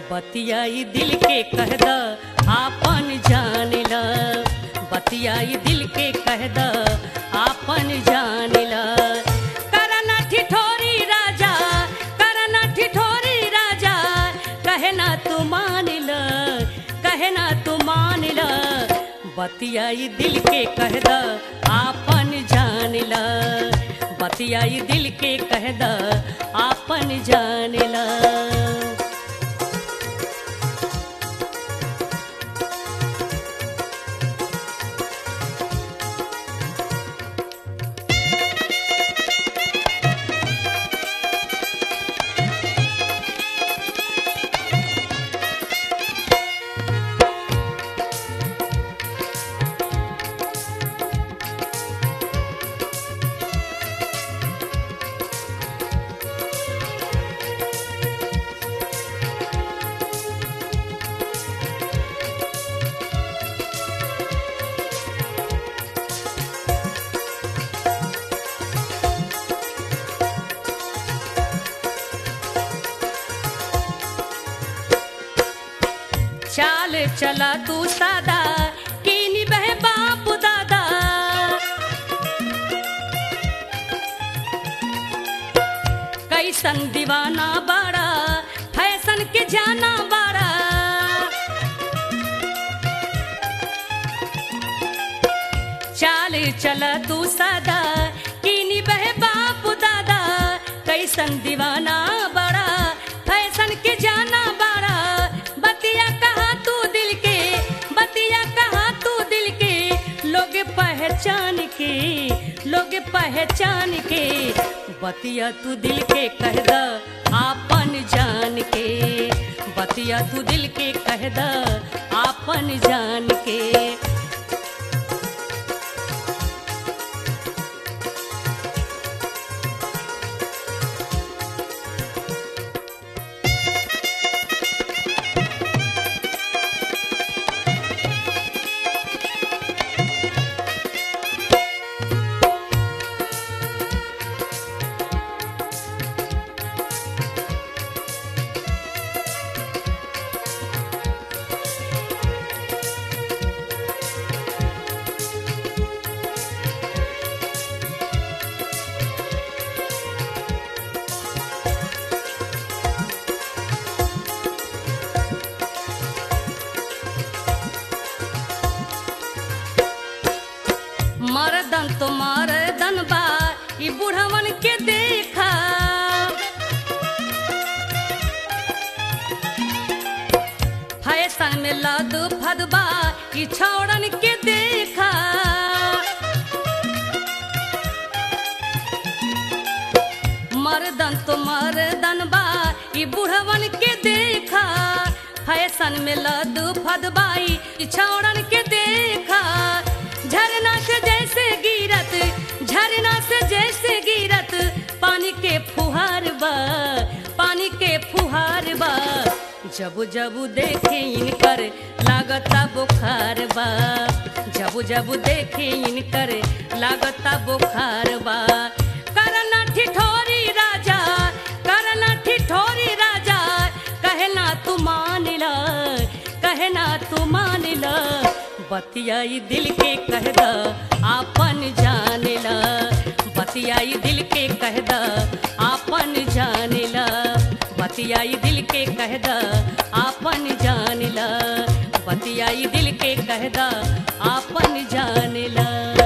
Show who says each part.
Speaker 1: बतियाई दिल के कह द आपन जान ल बतियाई दिल के कह द आपन जान ल करना ठिठोरी राजा करना ठिठोरी राजा कहे ना तू मान ल कहे ना तू मान ल बतियाई दिल के कह द आपन जान ल बतियाई दिल के कह द आपन जान ल चाल चला तू सादा कीनी बह बाप दादा कैसन दीवाना बाड़ा फैशन के जाना बाड़ा चाल चला तू सादा कीनी बह बाप दादा कैसन दीवाना बड़ा फैशन के जाना बड़ा बतिया कहा तू दिल के बतिया कहा तू दिल के लोग पहचान के लोग पहचान के बतिया तू दिल के कह द आपन जान के बतिया तू दिल के कह द आपन जान के मरदन तो मरदन बा ई बुढ़वन के देखा फैशन में लद फदबा ई छौड़न के देखा मरदन तो मरदन बा ई बुढ़वन के देखा फैशन में लद फदबाई ई छौड़न के देखा झरना से जैसे गिरत झरना से जैसे गिरत पानी के फुहार बा पानी के फुहार बा जब जब देखे इनकर लागता बुखार बा जब जब देखे इनकर लागता बुखार बा करना ठिठोरी राजा करना ठिठोरी राजा कहना तू मान ल कहना तू मान ल बतियाई दिल के कह द आपन जान ल बतियाई दिल के कह द आपन जान ल बतियाई दिल के कह द आपन जान ल बतियाई दिल के कह द आपन जान ल